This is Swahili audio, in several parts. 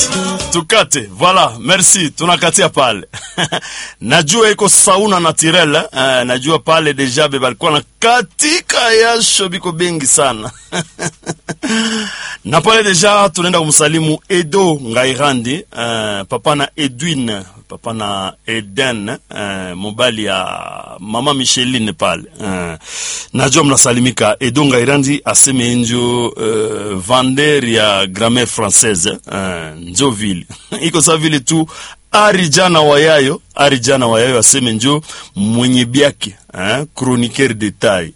tukate voilà merci tunakatia pale najua iko sauna naturel eh, najua pale deja be balikuwa na katika yasho biko bengi sana na pale deja tunaenda kumsalimu edo ngairandi eh, papa na edwin papa na eden eh, mobali ya mama micheline pale eh, najua mnasalimika edo ngairandi aseme njo eh, vander ya grammaire française eh, njo vile iko sa vile tu ari jana wayayo ari jana wayayo aseme njo mwenye byake eh, chroniqueur detail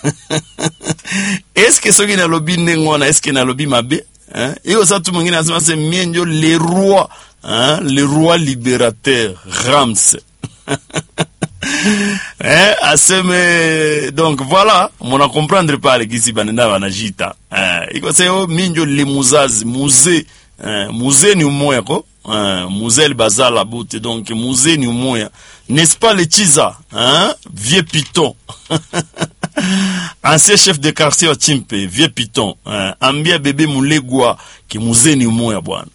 eske soki nalobi ndenge wana eske nalobi mabe eh? iko sa tu mwingine asema se mie njo le roi hein? le roi libérateur rams eh, aseme donc voilà mona comprendre pale kisi banenda banajita eh, iko se o mi njo le muzazi muze eh, muze ni umoya ko eh, muze bazala bute donc muze ni umoya n'est-ce pas le chiza hein? vieux piton ancien chef de quartier wa chimpe vieux piton eh, ambia bebe mulegwa ki muze ni umoya bwana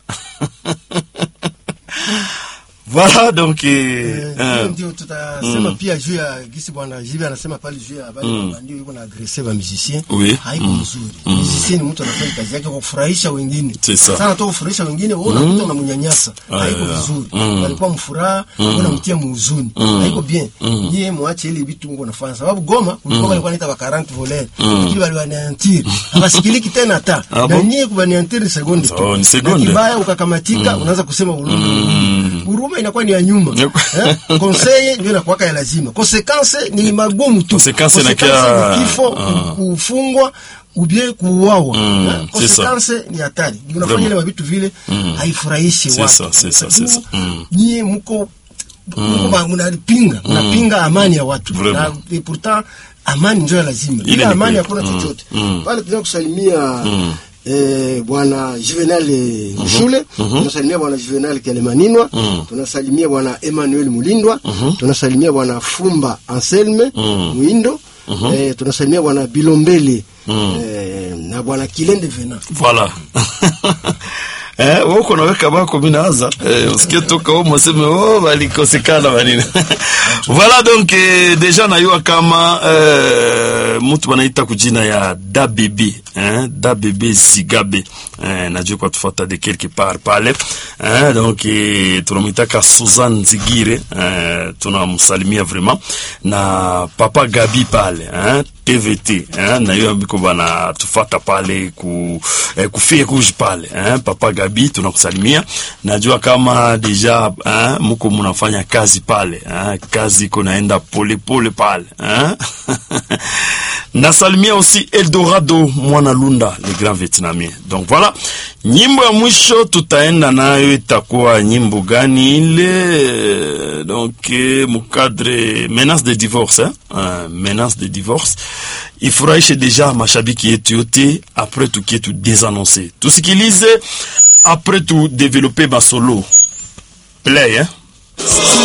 voilà donc eh, hiyo ndio tutasema pia juu ya gisi bwana Jibe anasema pale juu ya habari kwamba ndio yuko na agrese ba musicien Oui. haiko mzuri musicien ni mtu anafanya kazi yake kwa kufurahisha wengine C'est ça. sana tu kufurahisha wengine wewe unakuta unamnyanyasa haiko yeah. vizuri walikuwa mfuraha unamtia muhuzuni haiko bien nyie mwache ile vitu Mungu anafanya sababu Goma kulikuwa walikuwa wanaita ba 40 voleurs lakini wale wanaantir hawasikiliki tena hata Ah na bon? nyie kubaniantir sekunde tu Oh, ni sekunde. Na kibaya ukakamatika unaanza kusema huruma huruma inakuwa ni ya nyuma Yep. eh? conseil ndio inakuwaka ya lazima consequence ni magumu tu Consequence Consequence inakia- ni kifo ah. kufungwa ubie kuuawa Mm, eh? c'est ça. consequence ni hatari unafanya Vraiment. ile mavitu vile haifurahishi C'est watu ça, c'est ça, c'est ça. Mm. nyie mko mko ma- mnapinga mnapinga amani ya watu Vraiment. na et pourtant amani ndio ya lazima Ile bila ni amani kweli. hakuna Mm, chochote mm. pale tunataka kusalimia Eh, bwana Juvenal eh, Shule tunasalimia bwana Juvenal Kelemaninwa tunasalimia bwana Emmanuel Mulindwa tunasalimia bwana Fumba Anselme Mwindo eh, tunasalimia bwana Bilombele eh, na bwana Kilende Vena voilà Eh, wewe uko naweka bako mimi naanza eh, usikie toka huko mseme oh balikosekana banini voilà donc eh, deja najua kama eh, mtu wanaita kujina ya DABB eh, DABB Zigabe eh, najua kwa tufuata de quelque part pale eh, donc eh, tunamwitaka Suzanne Zigire eh, tunamsalimia vraiment na papa Gabi pale eh, TVT eh, na hiyo biko bana tufata pale ku eh, kufie rouge pale eh, papa Gabi tunakusalimia. Najua kama deja eh, mko mnafanya kazi pale eh, kazi iko naenda pole pole pale eh. Nasalimia aussi Eldorado Mwana Lunda le grand vietnamien. Donc voilà, nyimbo ya mwisho tutaenda nayo itakuwa nyimbo gani ile? Donc eh, mukadre menace de divorce eh? Uh, menace de divorce ifurahishe deja mashabiki yetu yote, après tukie tu désannoncer, tusikilize après tu développer masolo play eh?